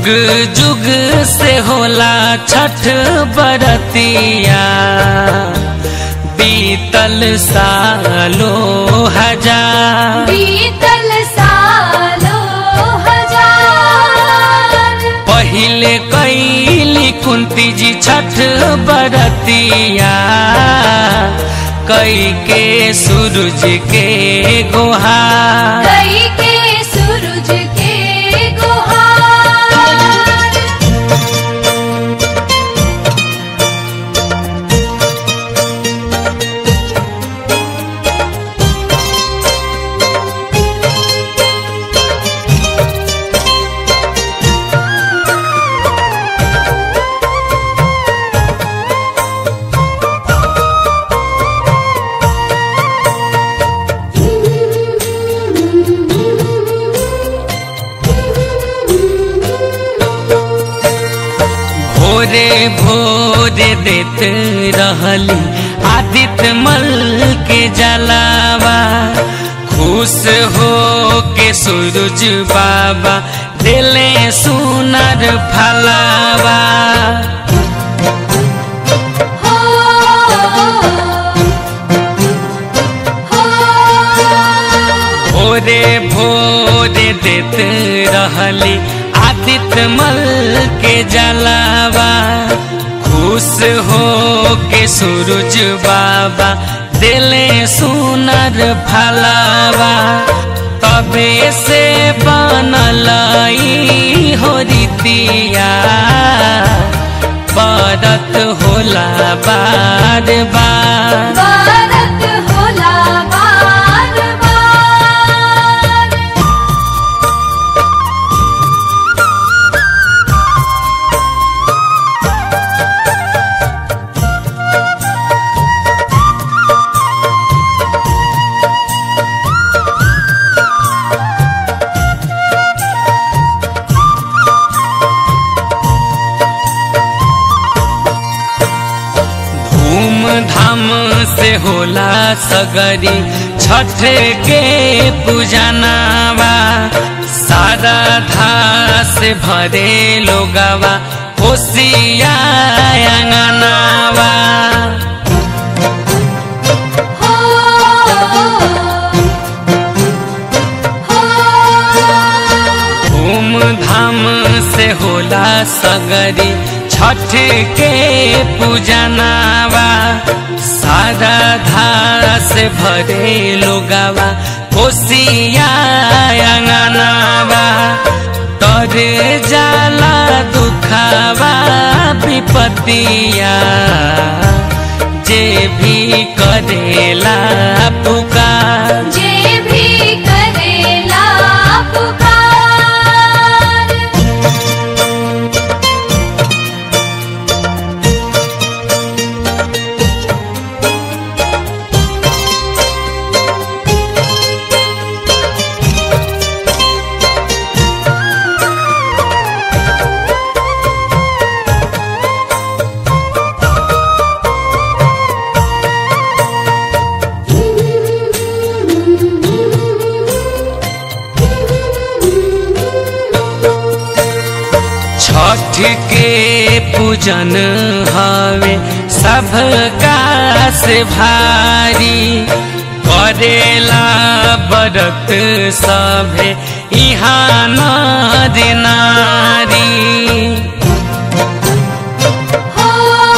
जुग से होला छठ बरतिया बीतल सालो हजार बीतल सालो हजार पहिले कैली कुंती जी छठ बरतिया कई के सूरज के गुहार कई के सूरज के गुहार भोरे भोरे देत रहली आदित्य मल के जलावा खुश हो के सूरज बाबा दिले सुनर फलावा हो हो भोरे भोरे देत रहली आदित्य मल के जलावा खुश हो के सूरज बाबा दिले सुनर फलावा तबे से बनल ई हो रीतिया बरत होला बार बार भारत होला बार बार धूम धाम से होला सगरी छठ के पूजनावा सारा धा से भरे लोगवा होशिया अंगनावा हो हो धूम धाम से होला सगरी छठ के पूजनावा सारा धार से भरे लोगावा कोसिया अंगनावा तर जाला दुखावा विपतिया जे भी करेला पुकार जे भी करेला पुकार छठ के पूजन हवे सबका से भारी करेला बरत सभे इहाँ नर नारी हो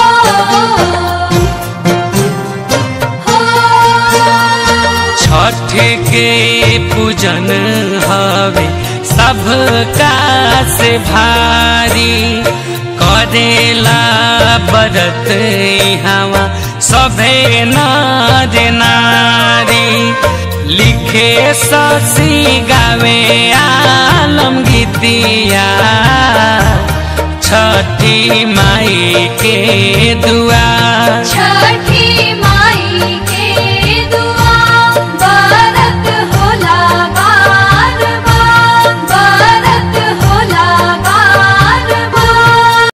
हो छठ के पूजन हवे सबका से भारी करेला बरत हवा सभे नर नारी लिखे ससी गावे आलम गीतिया छठी माई के दुआ